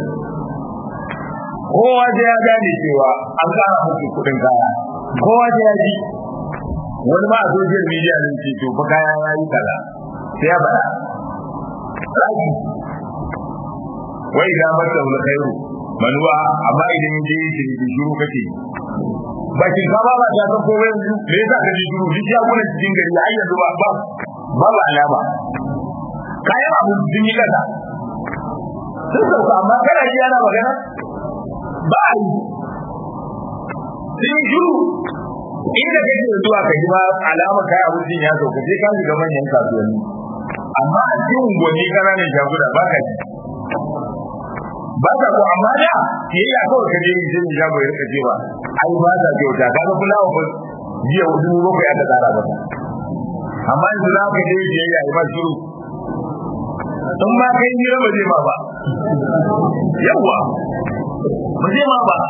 kowa da ya gane cewa an kara muku kudin kaya kowa da ya ji wani ma a social media ne ce to fa kaya ya yi kaza sai ya bada raki wai da mata wani khairu manuwa amma idan je shi ne shiru kake ba kin ka ba ta san ko yanzu me yasa ka ji shiru duk ya kuna cikin gari ai yanzu ba ba ba ba alama kayan abu sun yi kaza sun sauka amma kana ji yana magana ba a yi sun shiru inda kake zuwa ka ji ba alama kai abincin ya sauka sai ka shiga manyan kasuwanni amma a cikin unguwanni ƙananan shaguna ba ka ji ba ta ko amma da yayi a kawai kaje yi sai ya bai rika cewa ai ba ta kyauta ka ga fulawa ba jiya hudu bakwai aka tsara ba amma yanzu za ka je yi yayi ba shiru in ma kai ni ba zai ma ba yawa ba zai ma ba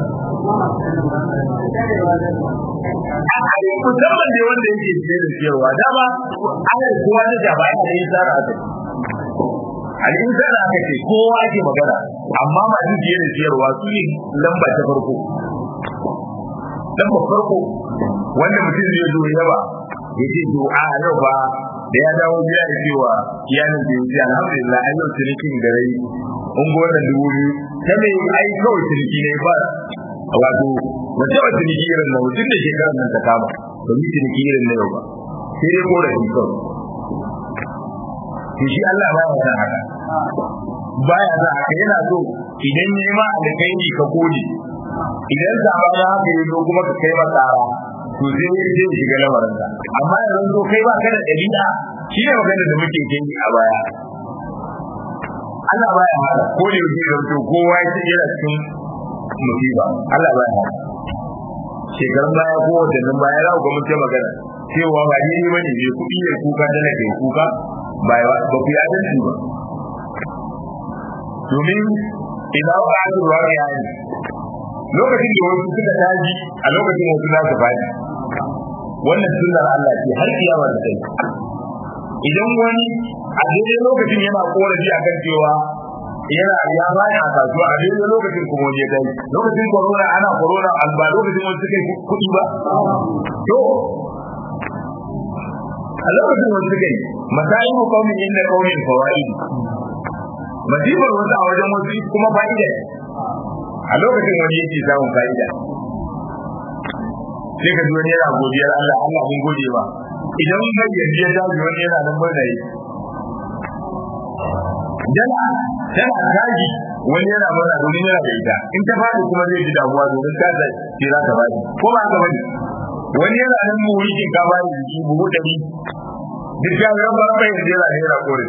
musamman da wanda yake ce da cewa dama ana kowa da jaba ya yi tsara a al'insana aka ce kowa ake magana amma masu biye da siyarwa su ne lamba ta farko lamba farko wanda mutum zai zo yaba ya ce to a yau ba da ya dawo biya da cewa iyalin da yake alhamdulillah ai yau cinikin da rai un ga wannan dubu biyu ta mai ai kawai ciniki ne ba wato ba ta wata ciniki irin na mutum da shekarar nan ta kama ba yi ciniki irin na yau ba sai dai ko da shi kawai to shi Allah ba ya san haka baya za haka yana so idan ya ma alkhairi ka gode idan zaba na haka ya zo kuma ka kai masa ara to sai ya je shiga lamarin ka amma yanzu to kai ba kana dalila shi ne magana da muke kai a baya Allah baya haka ko da yake da to kowa ya ce yana cikin musiba Allah baya haka shekarun baya ko watannin baya za ku ga mun ce magana cewa ba ni ne bane ne kuɗi ne kuka dala ke kuka ba ba ku yi adalci ba domin idan ba a zuwa ya yi lokacin da wasu suka taji a lokacin wasu za su faɗi wannan sunnar Allah ce har kiyama da kai idan wani a daidai lokacin yana korafi a kan cewa yana ya bani a kasuwa a daidai lokacin kuma wani ya kai lokacin corona ana corona alba lokacin wasu suka yi kuɗi ba to a lokacin wasu suka yi masayin kaumin inda kaumin fawaid masifar wasu a wajen wasu kuma fa'ida a lokacin wani yake samun fa'ida sai ka ji wani yana godiyar Allah Allah mun gode ba idan mun ga yanzu ya dawo wani yana nan murna yi dala tana taji wani yana murna domin yana da ita in ta faɗi kuma zai ji damuwa domin ta da ce za ta faɗi ko ba ka bane wani yana nan mu wurin ka ba da jiki buhu ɗari duk ya ga ba bai da yana yana kore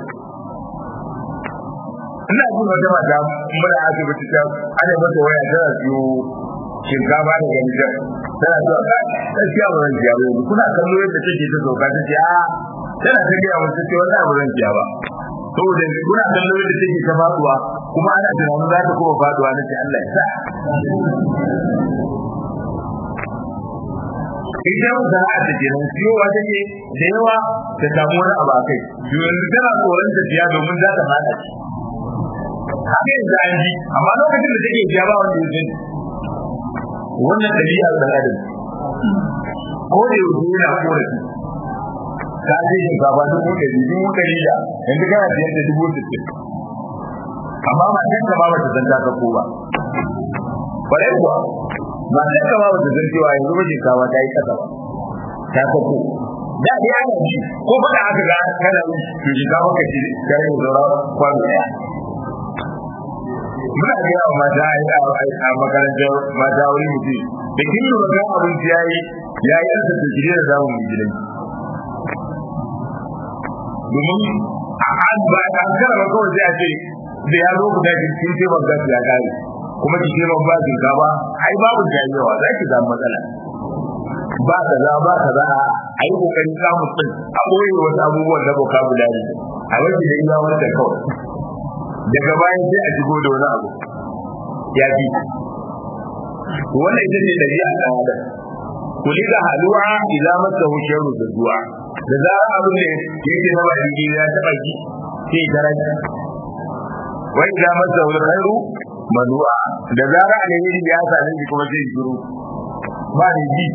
ina jin wata mata muna asibiti ta ana mata waya tana siyo shinkafa da gangan tana zuwa gaskiya ba zan ciya ba kuna kallo yadda take ta sauka ta ce a tana ta gaya mun ce wannan ba zan ciya ba saboda kuna kallo yadda take ta faduwa kuma ana tunanin za ta kuma faduwa na ce Allah ya sa ita yau da a take nan siyowa take da yawa ta samu wani abu a kai yanzu tana tsoron ta siya domin za ta fada shi haka yanzu an ji amma lokacin da take siya ba wanda ya sani wannan ɗabi'ar ɗan adam ko da yau yana korafi ka ce shinkafa dubu ɗari dubu ɗari da yanzu kana siyar da dubu sittin amma matan ka ba bata san ta ko ba kwarai kuwa ba sai ka ba wata san cewa yanzu ba shinkafa ta yi kasa ba ta sako da dai ana ji ko faɗa aka ga kana to shinkafa ka ci kare da zora kwano ɗaya muna ga yawa mata a makarantar mata wani mutum da kin lura ga abinci yayi yayi an ta jire da zamu mu gidan domin a an ba an kara ba kawai sai a ce da ya zo guda kin ce ban gasu ya kare kuma ki ce ban ba kin ka ba ai babu jayewa za ki samu matsala ba kaza ba kaza a yi kokarin samun din a boye wasu abubuwan na vocabulary a wajen da iya wanda kawai daga bayan sai a shigo da wani abu ya fi wannan ita ce dabi'a ta adam kulika halu'a idza masahu sharru da du'a da zarar abin da yake na baki ya taba ki sai daraja wa idza masahu alkhairu manu'a da zarar alheri ya same shi kuma sai shiru ba ni ji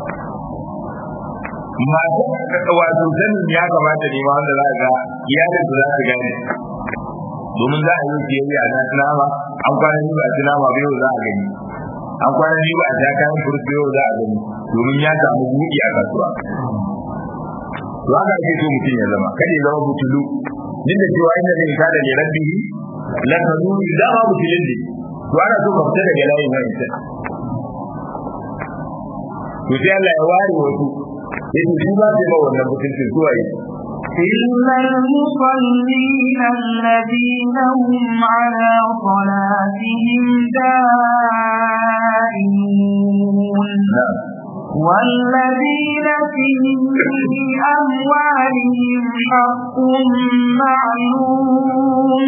masu wato sanin ya kamata ne ma wanda za ga iyalin su za su gane domin za a yi siyayya na nama an kwana ni ba a ci nama ba yau za a gani an kwana ni ba a ja kayan furfi yau za a gani domin ya samu buɗi a kasuwa to haka ake so mutum ya zama kada ya zama butulu duk da cewa inda zai kada ne rabbihi la kanuni da ma butulin ne to ana so ka fita daga layin wa'insa to sai Allah ya ware wasu yake shi ba sai ma wannan mutuncin zuwa yi إلا المصلين الذين هم على صلاتهم دائمون والذين في أموالهم حق معلوم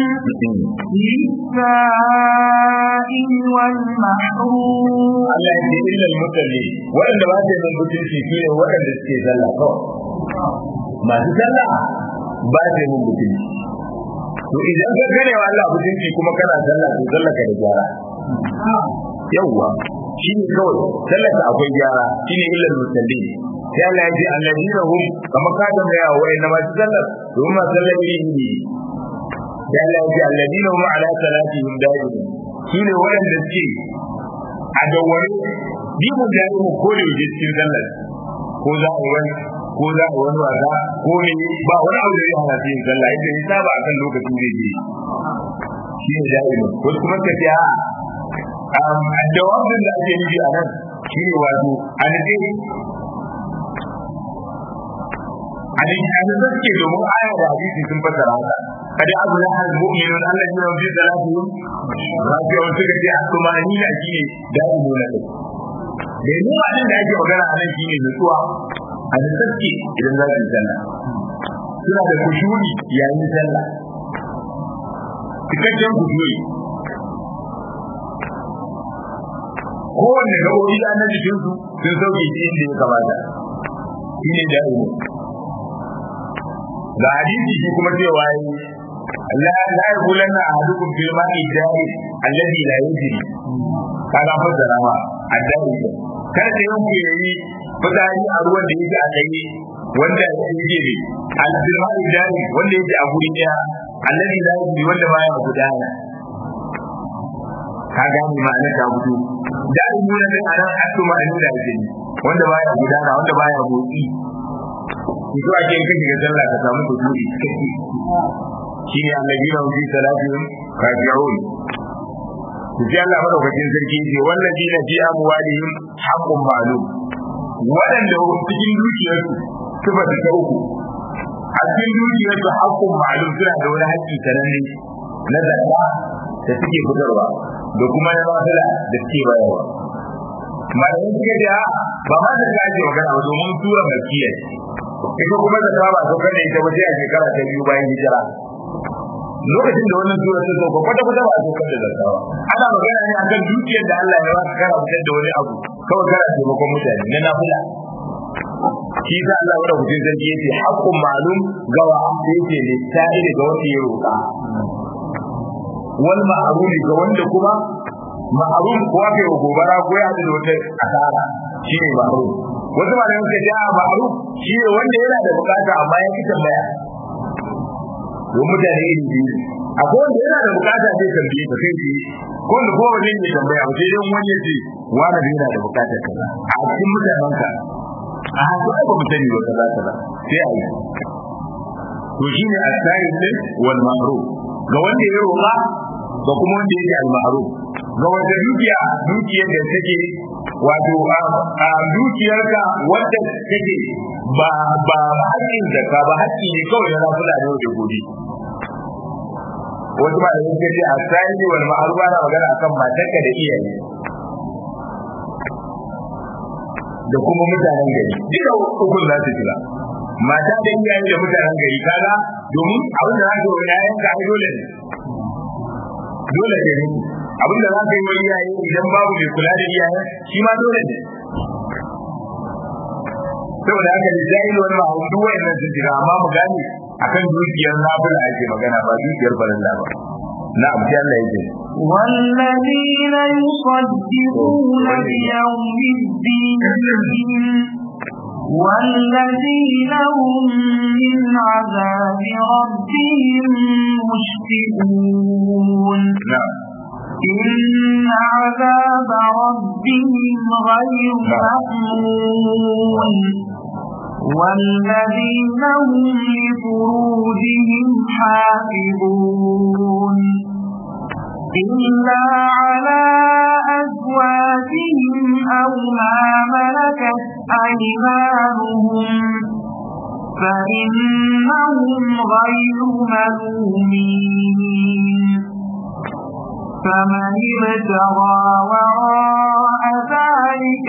للسائل والمحروم Allah ya ce illal musalli waɗanda ba su yin mutunci su ne waɗanda suke sallah kawai masu sallah ba su yin mutunci to idan ka gane wa Allah mutunci kuma kana sallah to sallah ka da gyara yawwa shi ne kawai sallah ka akwai gyara shi ne illal musalli sai Allah ya ce alladina hum kamar ka da mai yawa na masu sallah domin masu sallah iri ne sai Allah ya ce alladina hum ala salatihim da'imun su ne waɗanda suke a dawware bibin da yi ko da yake cikin sallar ko za a wani ko za a wani wasa ko ne ba wani abu da ya hana su yin sallah yadda ya saba a kan lokacin da yake shi ne da'imin wasu kuma ka ce a jawabin da ake nufi a nan shi ne wato a nufi a nufi a nufi suke domin aya da hadisi sun fassara haka kada abu na hal mu'minun Allah ya rabbi salatu rafi'un suka ce asmani na shi ne da'imu na kai da ni ba da ake magana a nan shine nutsuwa a nutsaske idan za su yi sallah suna da kushuri yayin sallah cikakken kushuri kowanne gaɓoɓi da na jikinsu sun sauke shi inda ya kamata shi ne da'imu ga hadisi shi kuma cewa yi la la yaqulanna ahadukum fil ma'i jari alladhi la yajri kaga fassara ma addani kar da yanku yayi fitsari a ruwan da yake a tsaye wanda yake ne al-ma'i jari wanda yake a guri daya alladhi la yajri wanda baya gudana ka gane ma'anar ta fito da nuna da anan hasu ma'anar da yake wanda baya gudana wanda baya motsi ki zuwa ke kan shiga sallah ka samu kudi shi ne annabina fi salatihim raji'un sai Allah madaukakin sarki ce wallazina fi amwalihim haqqun ma'lum wadanda cikin dukiyarsu suka ta uku a cikin dukiyarsu haqqun ma'lum suna da wani haƙƙi sananne na zakka da suke fitarwa da kuma na mafila da suke bayarwa malamin suka ce ba ma da ake magana ba domin tura makiya ita kuma da ba so kada ita ba sai a shekara ta biyu bayan hijira lokacin da wannan sura ta sauka kwata kwata ba a so kada zakawa ana magana ne akan dukiyar da Allah ya baka kana fitar da wani abu kawai kana taimakon mutane na nafila shi sa Allah wanda kucin sarki yace haqqun ma'lum gawa yake ne sai ga wanda ya roƙa wal ma'ruf ga wanda kuma ma'ruf ko ake gobara ko ya da wata asara shine ma'ruf wasu malamai suka ce a ma'ruf shine wanda yana da bukata amma ya ki tambaya don mutane iri biyu akwai wanda yana da bukata zai tambaye ka kai ce ko wanda kowa zai yi tambaya ba sai dai wani ya ce wani da yana da bukatar kaza a cikin mutanen ka a haka ba mu sani ba kaza kaza sai a yi to shine asari din wal ma'ruf ga wanda ya roƙa ga kuma wanda yake al ma'ruf ga wanda dukiya dukiyar da take wato a dukiyarka wanda take ba ba haƙƙin zakka ba haƙƙi ne kawai na rafula da yau da gobe wasu ba da suka ce a sani wal ma'ruf ana magana akan matarka da iyaye da kuma mutanen gari duka ukun za su shiga mata da iyaye da mutanen gari kaga domin abin da za ka yi yayan ka dole ne dole ne abin da za ka yi wa iyaye idan babu mai kula da iyaye shi ma dole ne saboda haka da jahil wani ma'aun duk wayannan sun shiga amma mu gane akan dukiyar nafila ake magana ba dukiyar farilla ba na'am sai Allah yake والذين يصدقون بيوم الدين والذين هم من عذاب ربهم مشفقون na'am إن عذاب ربهم غير مأمون والذين هم لفروجهم حافظون إلا على أزواجهم أو ما ملكت أيمانهم فإنهم غير ملومين فمن ابتغى وراء ذلك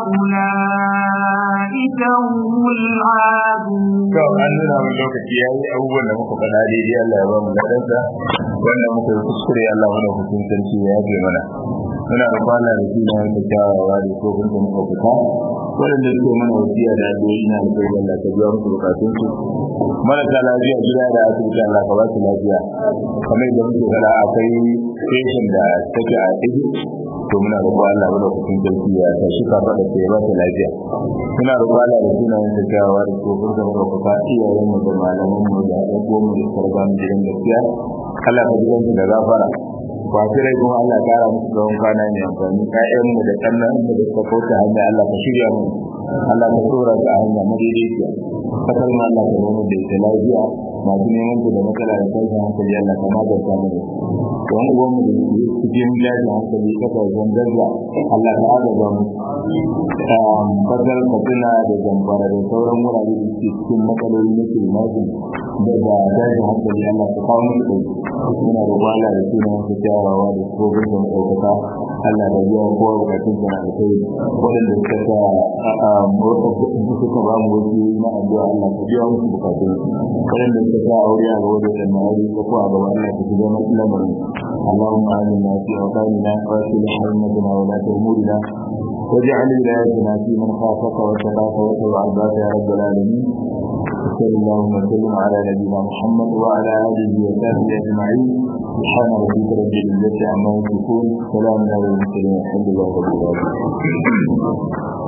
فأولئك هم العادون to an nuna mun lokaci yayi abubuwan da muka faɗa daidai Allah ya ba mu ladansa wannan muka yi kuskure Allah mana hukun sarki ya yafe mana muna da kwana da suna da kyawawa da ko kun muka fita waɗanda suke mana wasiya da addu'o'i na alƙawari Allah ka biya musu bukatun su marasa lafiya gida da asibiti Allah ka ba su lafiya kamar yadda muke faɗa akwai station da take a Egypt to muna roƙon Allah mana hukun sarki ya tashi ka faɗa sai ya ba ta lafiya muna roƙon Allah da sunayen da kyawawa da ko kun muka fita iyayen mu da malaman mu da abubuwan mu da sarban gidan gaskiya Allah ka jiran su da gafara kwafi rai kuma Allah ya kara musu tsawon kwana ne amfani ƴaƴan mu da kannan mu da suka kauta hanya Allah ka shirya mu Allah ka tsora ga hanya madaidaiciya kasar ma Allah ka nuna da ita lafiya masu neman ku da matsala da tashin hankali Allah ka maganta mu da su wani uwan mu da su cikin tashin hankali kasashen gaza Allah ka agaza mu kasar katsina da zamfara da sauran wurare da suke cikin matsaloli na kirmatin da ba tashin hankali Allah ka kawo musu ɗauki muna roƙon Allah da suna wasu kyawawa da su gobe da ɗaukaka Allah da biya kowa bukatun sa da kai waɗanda suka sa suka ba mu wasu na addu'a Allah ka biya musu bukatun waɗanda suka sa aure a gaba da ɗan aure ko ko a gaba Allah ka shiga masu lamarin اللهم آمنا في أوطاننا وأصلح أئمتنا ولاة أمورنا واجعل ولايتنا في من خافك واتقاك واتبع عبادك يا رب العالمين وصلى اللهم وسلم على نبينا محمد وعلى اله وصحبه اجمعين سبحان ربك رب العزه عما يصفون سلام على المرسلين الحمد لله رب العالمين